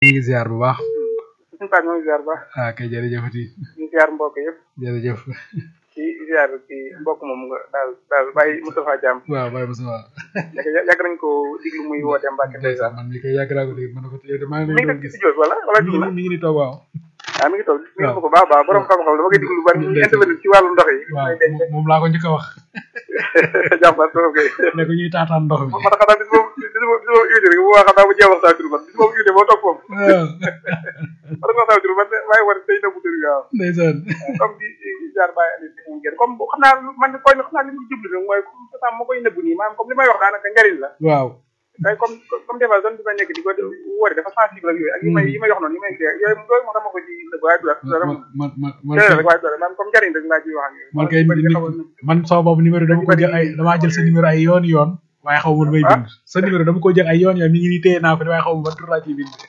ñu ngi ziar bu baax suñu Pape ñoo ngi ziar bu baax ah kay jërëjëfati ñu ziar mbokk yëpp jërëjëf ci ziar ci mbokk moom nga daal daal bàyyi Moustapha Thiam waaw bàyyi ma sama yàgg yàgg nañ ko diglu muy woote Mbacke ndeysaan man mi koy yàgg naa ko dégg man ko yow de maa ngi mi lay ngi doon def gis ci studio bi wala wala mi dugg na ngi mi ngi ni toog waaw ah mi ngi toog mi ngi ko baax a baax borom xam-xam dama koy diglu lu bari ñu intervenir ci wàllu ndox yi waaw may denc moom laa ko njëkk a wax jàmbar trop kay ne ko ñuy taataan ndox mi man xanaa bis boobu bis boobu bis boobu invité rek bu baax xanaa bu jeex waxtaan tur man bis boobu invité moo toog foofu waaw war nga waxtaan tur man waaye war tey nëbbu tur waaw ndeysaan comme di jaar bàyyi Aliou si mu génn comme xam naa man koy xam naa li mu jublu nag mooy comme ça ma koy nëbbu nii maanaam comme li may wax daanaka njariñ la waaw tey comme comme des fois zone bi ma nekk di ko wóore dafa sensible ak yooyu ak yi may yi may wax noonu yi may kii yooyu yooyu moo tax ma ko ci nëbb waaye du dara man man man man dara kay rek waaye du dara maanaam comme njariñ rek laa ciy wax ak yooyu man kay nit man sama boobu numéro dama ko jël ay damaa jël sa numéro ay yoon yoon waaye xaw ma lu may bind sa numéro dama ko jël ay yoon yoon mi ngi nii téye naa ko waaye xaw ma ban tur laa ciy bind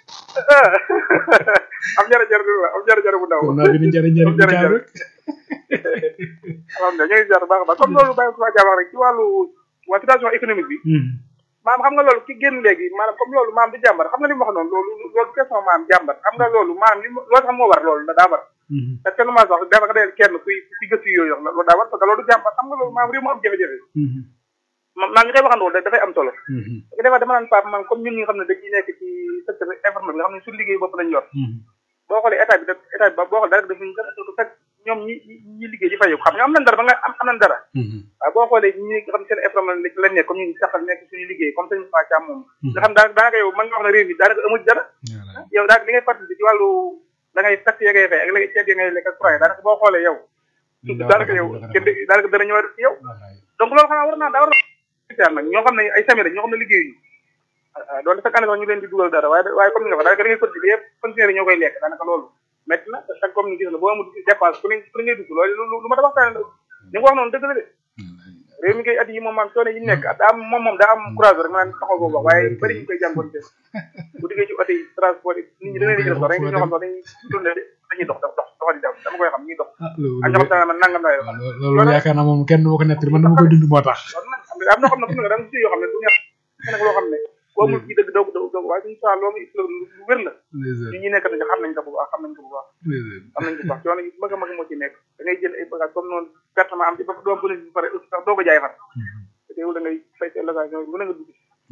am jara jara la am jara jara bu ndaw kon naa bind njëriñ njëriñ bi kaay rek alhamdulilah ñoo ngi ziar bu baax a baax comme loolu bàyyi ko fa jaabax rek ci wàllu waa situation économique bi maam xam nga loolu ki génn léegi maanaam comme loolu maam du jàmbat xam nga li mu wax noonu loolu loolu du question maam jàmbat xam nga loolu maam li mu loolu sax moo war loolu daa war parce que lu ma wax dafa nga dee kenn kuy kuy gëstu yooyu wax loolu daa war parce que loolu du jàmbat xam nga loolu maam réew mu am jafe-jafe ma maa ngi koy waxandoo dafay am solo parce que des fois dama naan Pape man comme ñun ñi nga xam ne dañuy nekk ci secteur informel bi nga xam ne suñu liggéey bopp lañ yor boo xoolee état bi da état bi ba boo xoolee dara dafa ñu dara fekk ñoom ñi ñi liggéey di fayu xam nga am nañ dara ba nga am am nañ dara waaw boo xoolee ñi nga xam ne seen informel lañ nekk comme ñu saxal nekk suñu liggéey comme sëñ Moussa Thiam moom nga xam daanaka daanaka yow mën nga wax ne réew mi daanaka amu ci dara yow daanaka li ngay participer ci wàllu da ngay tax ya ngay fay ak la ceeb ya ngay lekk ak courant daanaka boo xoolee yow daanaka yow kenn daanaka dana ñëwaat ci yow donc loolu xanaa war naa daa war na nag ñoo xam ne ay sami lañ ñoo xam ne liggéeyuñu doon chaque année sax ñu leen di dugal dara waaye waaye comme ni nga ko daanaka da ngay continuer yëpp fonctionnaire ñoo koy lekk daanaka loolu métti na te chaque comme ni gis na boo amul dépense ku ne ku ne ngay dugg loolu lu ma da waxtaane la ni nga wax noonu dëgg la de réew mi koy at yi moom maam coono yi nekk daa am moom moom daa am courage rek ma naan taxaw boobu wax waaye bëri ñu koy jàmboonte bu diggee ci oto yi transport yi nit ñi da ngay di gis sax dañuy ñoo xam sax dañuy tourné dañuy dox dox dox doxal di dem dama koy xam ñuy dox ak ñoo xam ne man nangam laay wax loolu yaakaar naa moom kenn du ma ko nettali man dama koy dund moo tax am na xam ne fu ne da nga si yoo xam ne du neex nag loo xam ne boo mul ci dëgg doog doog doog waaye suñu saa loolu lu wér la ñi ñi nekk nañ xam nañ ko bu baax xam nañ ko bu baax xam nañ ko bu baax coono yu mag a mag moo ci nekk da ngay jël ay bagage comme noonu pertement am ci ba doom bu ne pare aussi sax doo ko jaay far te teewul da ngay fay sa location lu ne nga dugg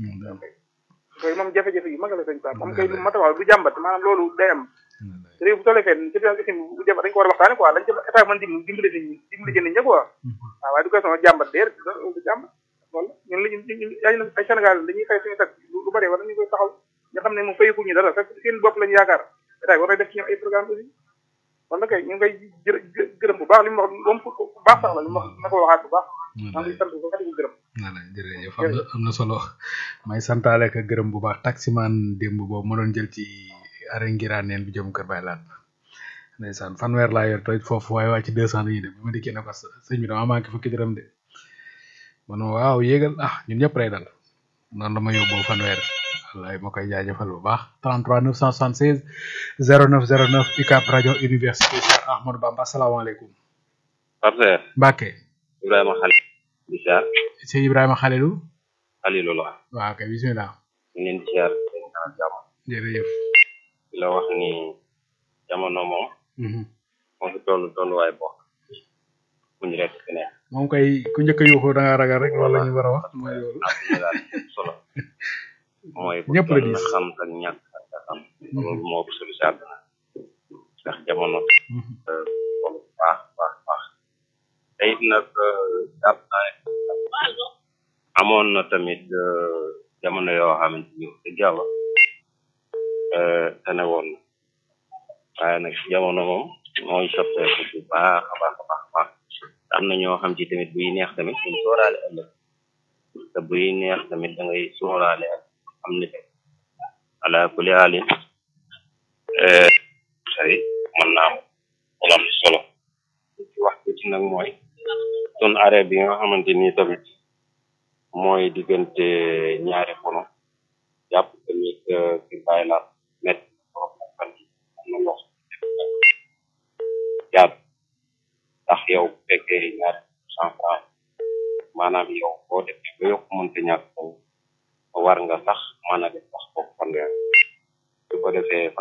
koy moom jafe-jafe yu mag la sañ pa moom kay lu mat a wax du jàmbat maanaam loolu day am réew bu tollee fenn situation bu jàmbat dañ ko war a waxtaane quoi lañ ci état mën dim dimbali nit ñi dimbali jënd ñi quoi waaw waaye du question jàmbat déer du jàmbat wala ñun lañu ay Sénégal dañuy fay suñu tax lu bari war nañu koy taxaw nga xam ne moom fayku ñu dara fekk seen bopp lañu yaakaar état bi war na def ci ñoom ay programme aussi wala kay ñu ngi koy jërë gërëm bu baax li mu wax moom ku baax sax la li mu wax na ko waxaat bu baax maa ngi sant bu baax di ko gërëm voilà jërëjëf am na am na solo may santaale ka gërëm bu baax taximan démb boobu ma doon jël ci arrêt ngiraaneen bi jëm kër Baye Laat ndeysaan fanweer laa yor toj foofu waaye waa ci deux cent lañuy dem bi ma dikkee ne ko sëñ bi dama manqué fukki dërëm de man waaw yéegal ah ñun ñëpp lay dal noonu la ma yóbboo fanweer wallaay ma koy jaajëfal bu baax 33 976 09 09 UCAB rajo université Cheikh Ahmadou Bamba asalaamaaleykum partenaire Mbacke Ibrahima Khalil di siyaar sëñ Ibrahima Khalilou Khalilou la waaw kay bismillah ñu leen di siyaar dañ ñaanal jàmm jërëjëf di la wax ni jamono moom moo fi toll tolluwaay boo muñ rek fi nekk moom kay ku njëkk a yuuxu da nga ragal rek loolu la ñu war a wax mooy loolu àdduna daal solo mooy bu ñëpp la toll diis. xam ak ñàkk ak a xam loolu moo ëpp solo si àdduna ndax jamono toll bu baax baax baax te it nag jàpp naa ne amoon na tamit euh, jamono yoo xamante ni wax dëgg yàlla euh, tane woon na waaye nag jamono moom mooy soppeeku bu baax a baax a baax a baax am na ñoo xam ci tamit buy neex tamit duñ sóoraale ëllëg te buy neex tamit da ngay sóoraale ak am ni ala kulli haalin xëy mën naa am wala am solo ci wax ci nag mooy sun arrêt bi nga xamante ni tamit mooy diggante ñaari pono jàpp tamit ki bàyyi la met trop fan yi am na ndox jaar ndax yow bu fekkee ñaari cent franc maanaam yow boo defee ba yokk mënta ñàkk war nga sax mën a def sax foofu fanweer su ko defee defee